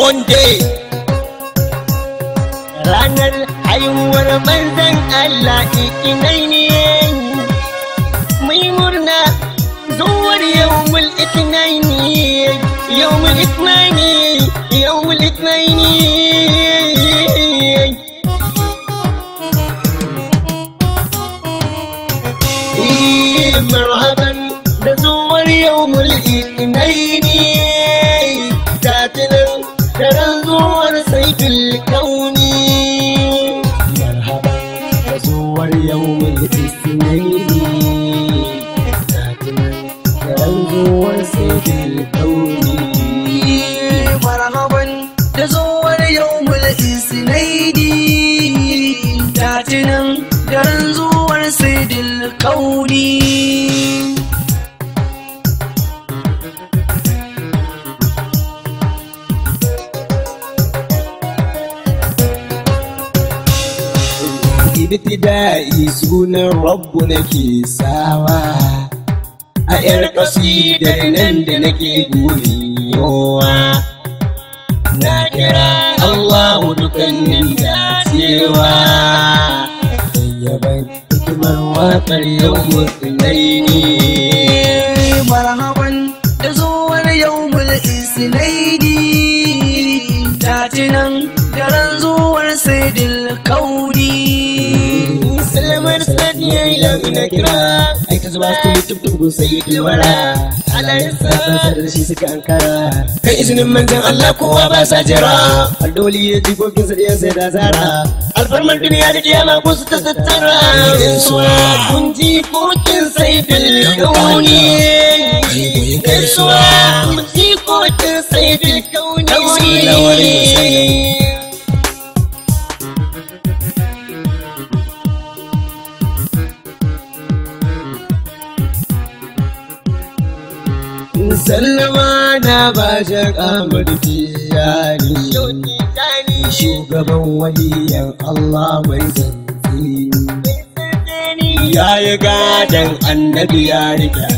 Monday. ranar haihuwar manzan Allah ikinai ne mai murna zuwar yawmul itnaini yawmul itnaini yawmul itnaini Eh, marhaban da zuwar yawmul itnaini tatinan daren zuwar saifil kauni marhaban da zuwar yawmul itnaini tatinan daren zuwar saifil kauni marhaban da zuwar yawmul isnaidi tatinan daren zuwar saidil kauni ibtida'i sunan rabbu nake sawa a yar kasidar nan da nake guriyowa na kira Allahu dukannin dacewa yaban hikimar waƙar yau musulai ne marhaban da zuwar yawmul isnaidi tatinan daren zuwar saidil kauni Salamar sadiya ila mina kira Ai ta zuba su mutum tubu sai yi wara Allah ya sa sa da shi suka ankara Kai izinin manzan Allah kowa ba sa jira Aldoli ya ji kokin sa ya sai da zara Alfarmar duniya da kiyama ko su ta tattara Gaisuwa kun ji kokin sai bil kauni Gaisuwa kun ji kokin sai bil kauni sallama na ba shi kamar tijani shugaban waliyan Allah mai zanzi ya yi gadon annabi ya rika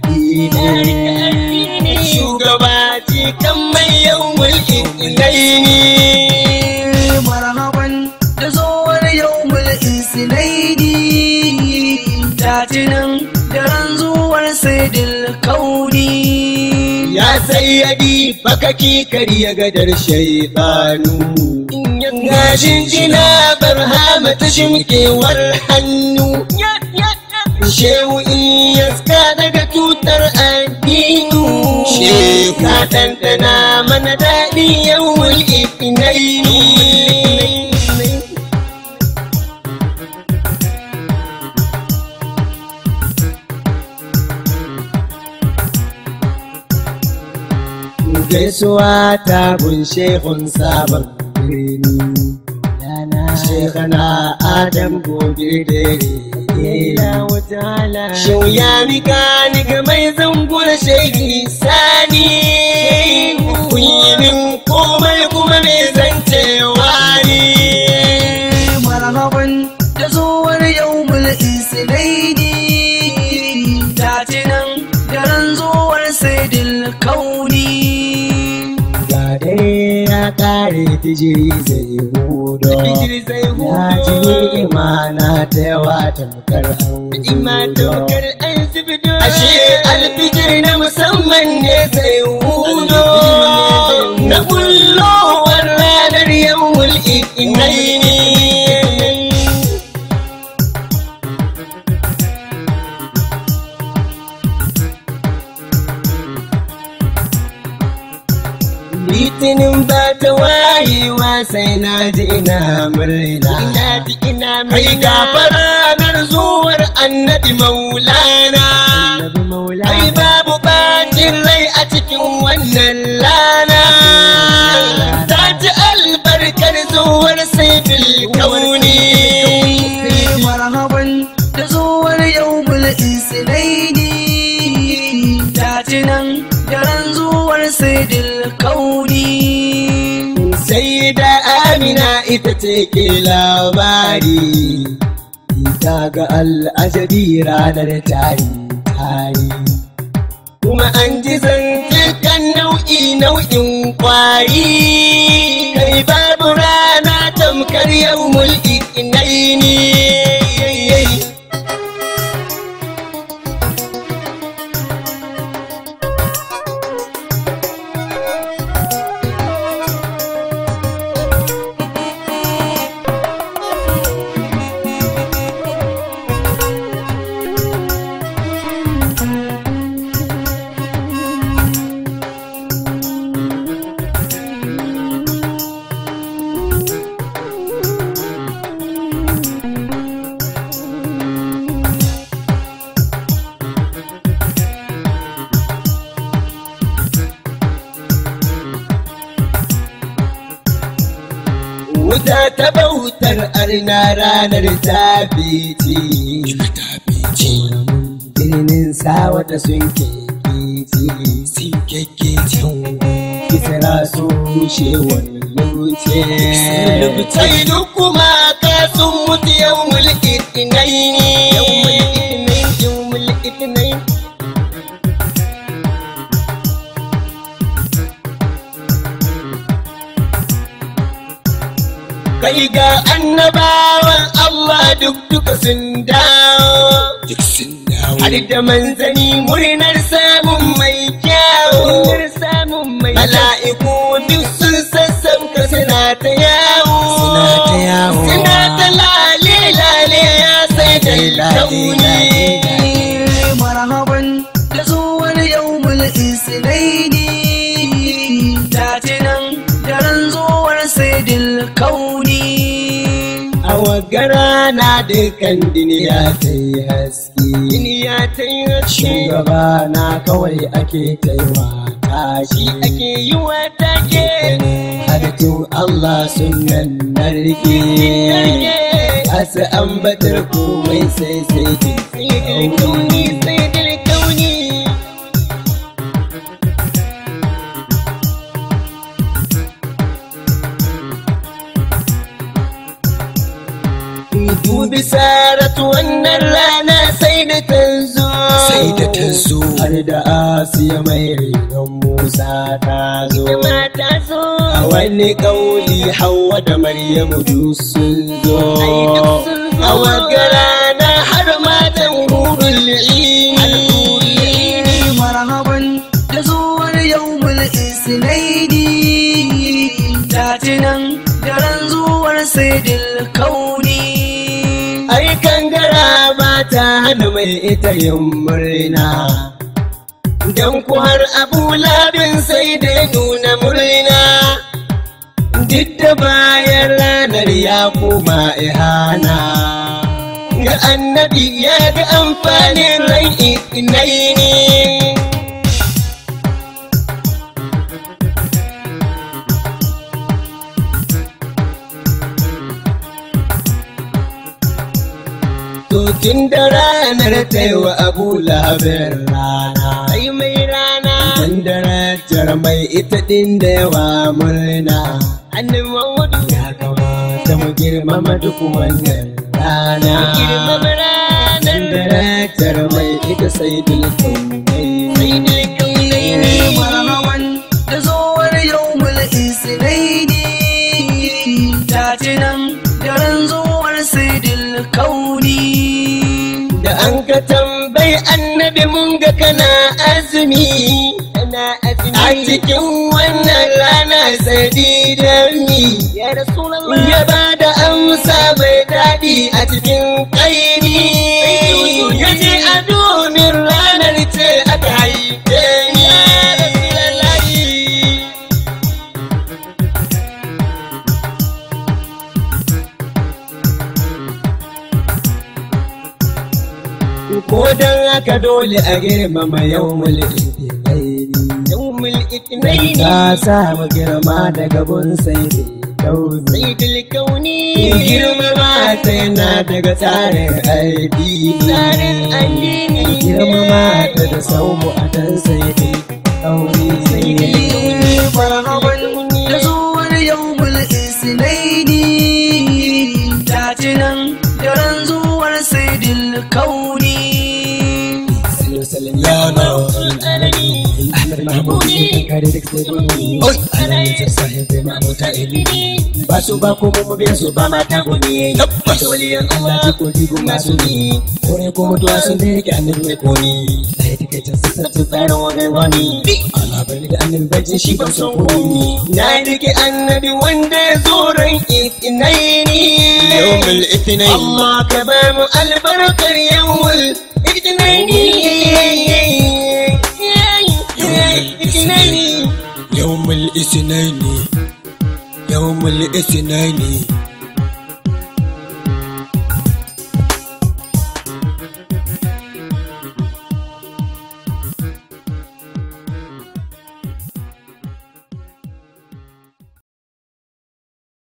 shugaba cikin mai yau mulkin ilaini marhaban da zuwar yawmul isnaidi tatinan daren zuwar saidil kauni ya sayyadi bakaki kariya gadar shaitanu ga jinjina barhama ta shimkewar hannu shehu in yaska daga tutar addinu shehu ka ɗanɗana mana daɗi yau mulkinaini gaisuwa ta gun shehun sabon birni shekana adam gobe da Shau ya mika ni ga mai zangur shehi sani kun yi min komai kuma mai zancewa ne marhaban da zuwar yawmul isnaidi tatinan daren zuwar saidil kauni ga dare ya kare tijiri zai hudo ya ji imana ta yawa tamkar ashe alfijir na musamman ne zai hudo na kullowar ranar yawul inaini litinin ba ta wayewa sai na ji ina murna ina ji ina murna ai gafara ranar zuwar annabi maulana ai babu bacin rai a cikin wannan lana ta ji albarkar zuwar saifil kauni marhaban da zuwar yawmul isnaidi tatinan daren zuwar saidil kauni sai da amina ita ce ke labari ita ga al'ajabi ranar tari tari kuma an ji zance kan nau'i nau'in kwari kai babu rana tamkar yau mulki inaini wuta ta bautar arna ranar ta fice birnin sawata sun kekece sun kekece kisra su rushe wani luce sai duk kuma ka sun mutu yau mulki inai ne yau mulki inai yau mulki inai kai ga annabawan Allah duk duka sun dawo duk sun dawo har da manzani murnar samun mai kyawu mala'iku duk sun sassauka suna ta yawo Suna ta yawo. suna ta lale lale ya sai da launi marhaban da zuwar yawmul isnaini tatinan daren zuwar saidil kauni a wagara na dukkan duniya ta yi haske duniya ta yi haske shugaba na kawai ake kaiwa tashi ake yi wa take halittun Allah sun nan narke asu ambatar komai sai sai sai kauni sai kauni dubi saratu wannan rana sai da ta zo sai da ta zo har da asiya mai rigon musa ta zo ta zo a wani kauli hawa da maryamu duk sun zo a wata rana har matan hurul ini marhaban da zuwar yawmul isnaini tatinan daren zuwar saidil kauni ai kangara ba ta hana mai ita yin murna don ku har abu labin sai da ya nuna murna duk da bayan ranar ya koma ihana ga annabi ya ga amfanin rai inai ne To tun da ranar ta yi wa abu labin rana. Ai mai rana. Tun darajar mai ita ɗin da yawa murna. Annin Muhammadu ya kamata mu girmama duk wannan rana. Mu girmama ranar. Tun darajar mai ita sai dulkun Sai dulkun marhaban da zuwar yawmul isnaini tatinan daren zuwar saidil kauni da an ka tambayi annabi mun ga kana azumi kana azumi a cikin wannan rana sadi da mi ya rasulullah ya ba da amsa mai daɗi a cikin kaini ya ce a domin ranar ce aka haife ni ya rasulallah ko dan haka dole a girmama yawmul itinaini yawmul itinaini ka samu girma daga gun sai kauni sayyidul kauni girmama ta yana daga tsarin addini tsarin addini girmama ta da saumu a dan sayyidul kauni sayyidul kauni marhaban da zuwar yawmul isnaini tatinan daren zuwar saidil kauni ya na Ahmad mahmudi kan kare duk sai gumi alayin sassahin sai mamuta ilimi ba su ba ko mu biya su ba mata gumi wasu waliyan Allah ji ko jigo masu ni kore ko mutuwa sun da yake annabi mai koni da ya take can sassarci tsarin wagai wani Allah bai da annabi bajin shi ban son komi na rike annabi wanda ya zo ran itinaini yawmul ithnain Allah ka ba mu albarkar yawmul itinaini yawmul ithnain yawmul ithnain